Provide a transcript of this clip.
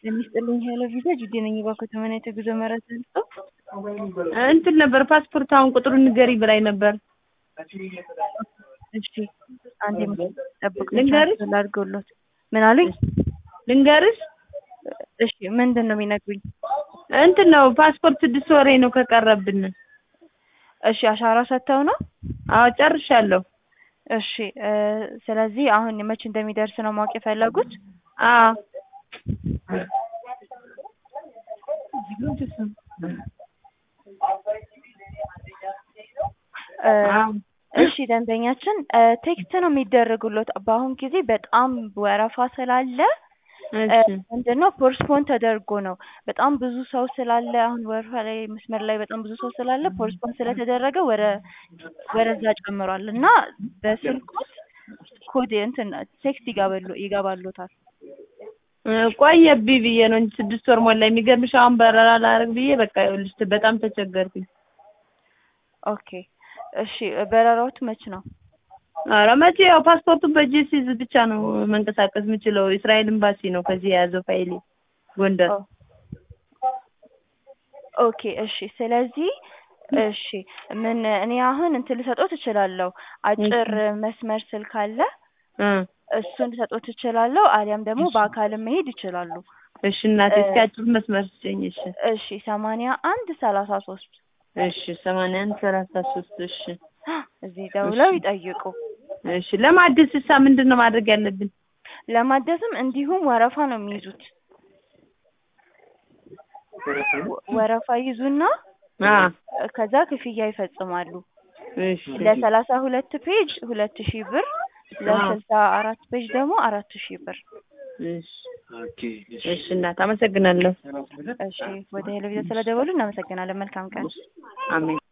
የሚስጥልኝ ሄሎ ቪዛ ጅዴ ነኝ። እባክዎ ተመን የተጉዞ መረጃ ልስጥዎ? እንትን ነበር ፓስፖርት አሁን ቁጥሩን ንገሪ ብላኝ ነበር። እሺ አንዴ ጠብቁ ልንገርሽ? ላድርገውሎት። ምን አሉኝ? ልንገርሽ? እሺ ምንድን ነው የሚነግሩኝ? እንትን ነው ፓስፖርት ስድስት ወሬ ነው ከቀረብን። እሺ አሻራ ሰጥተው ነው? አዎ ጨርሻለሁ። እሺ እ ስለዚህ አሁን መቼ እንደሚደርስ ነው ማወቅ የፈለጉት? አዎ እ አዎ እሺ ደንበኛችን እ ቴክስት ነው የሚደረጉሎት። በአሁን ጊዜ በጣም ወረፋ ስላለ እ እሺ ምንድነው ፖስትፖን ተደርጎ ነው። በጣም ብዙ ሰው ስላለ አሁን ወረፋ ላይ መስመር ላይ በጣም ብዙ ሰው ስላለ ፖስትፖን ስለተደረገ ወደ ወደዛ ጨምሯል እና በስልክዎት ኮድ እንትን ቴክስት ይገባሉ ይገባልዎታል። እ ቆየብኝ ብዬ ነው እንጂ ስድስት ወር ሞላ። የሚገርምሽ አሁን በረራ ላደርግ ብዬ በቃ ይኸውልሽ በጣም ተቸገርኩኝ። ኦኬ እሺ በረራዎት መች ነው? ኧረ መቼ ያው ፓስፖርቱን በእጄ ሲይዝ ብቻ ነው መንቀሳቀስ የምችለው። እስራኤል ኤምባሲ ነው ከዚህ የያዘው ፋይሌ ጎንደር። ኦ ኦኬ እሺ ስለዚህ እሺ ምን እኔ አሁን እንትን ልሰጥዎት እችላለሁ። አጭር መስመር ስልክ አለ እ እሱን ልሰጥዎት እችላለሁ። አሊያም ደግሞ በአካልም መሄድ ይችላሉ። እሺ እናቴ እስኪ አጭር መስመር ስጪኝ። እሺ እሺ ሰማንያ አንድ ሰላሳ ሶስት እሺ ሰማንያ አንድ ሰላሳ ሶስት እሺ እዚህ ደውለው ይጠይቁ። እሺ ለማደስ እሳ ምንድን ነው ማድረግ ያለብን? ለማደስም እንዲሁም ወረፋ ነው የሚይዙት። ወ- ወረፋ ይዙና አ ከዛ ክፍያ ይፈጽማሉ። እሺ ለሰላሳ ሁለት ፔጅ ሁለት ሺህ ብር ለስልሳ አራት ፔጅ ደግሞ አራት ሺህ ብር። እሺ እሺ እናት አመሰግናለሁ። እሺ ወደ ሄሎ ቪዛ ስለደወሉ እናመሰግናለን። መልካም ቀን። አሜን